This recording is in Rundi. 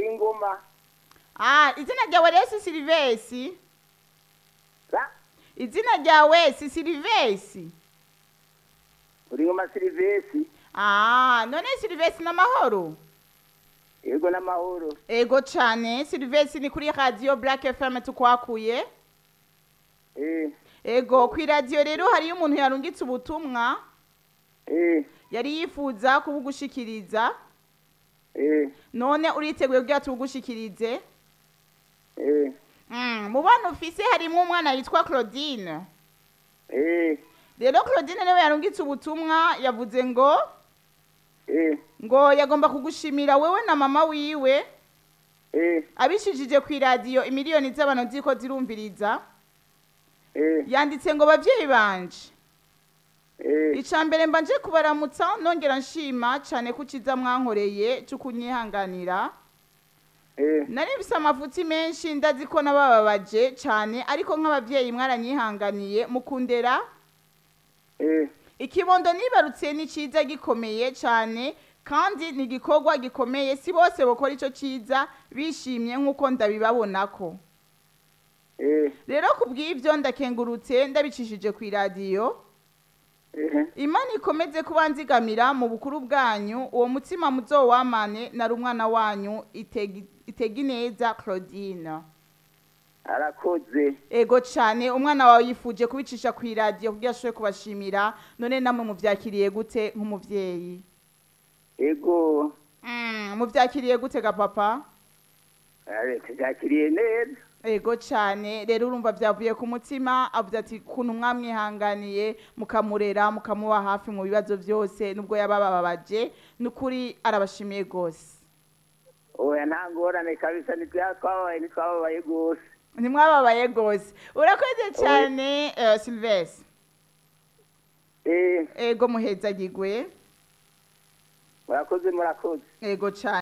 ingoma ah izina ryawe rero si silivesi Ra- izina ryawe si silivesi uri ingoma silivesi ah none silivesi n'amahoro yego n'amahoro ego cane silivesi ni kuri radio black fm tukwakuye eh ego kwi radio rero hariyo umuntu yarungitse ubutumwa eh yari yifuza kubugushikiriza eh none uriteguye kugira tubugushikirize eh mm, mu bana ufise harimwo umwana yitwa claudine eh rero claudine niwe yarungitse ubutumwa yavuze ngo eh ngo yagomba kugushimira wewe na mama wiwe eh abishijije ku iradiyo imiliyoni z'abantu ziko zirumviriza eh yanditse ngo bavyeyi banje eh ica mbere mba nje kubaramutsa nongera nshima cane ko uciza mwankoreye co kunyihanganira eh nari mfise amafuti menshi ndazi ko nabababaje cane ariko nk'abavyeyi mwaranyihanganiye mukundera eh ikibondo nibarutse ni ciza gikomeye cane kandi ni igikorwa gikomeye si bose bokora ico ciza bishimye nk'uko ndabibabonako eh rero kubw'ivyo ndakengurutse ndabicishije ku iradiyo eh imana ikomeze kuba nzigamira mu bukuru bwanyu uwo mutima muzowamane nari umwana wanyu Itegi- itegineza claudine arakoze ego cane umwana wawe yifuje kubicisha ku iradiyo kugira ashobore kubashimira none namwe muvyakiriye gute nk'umuvyeyi ego Mm, muvyakiriye gute ga papa eh, tujakiriye neza ego cane rero urumva vyavuye ku mutima avuze ati kuntu mwamwihanganiye mukamurera mukamuba hafi mu bibazo vyose nubwo yabababaje nukuri arabashimiye gose oya nta ngorane kabisa ntitwababaye ntitwababaye rwose ntimwababaye gose urakoze cane uh, silvestre eh ego muhezagigwe murakoze murakoze ego cane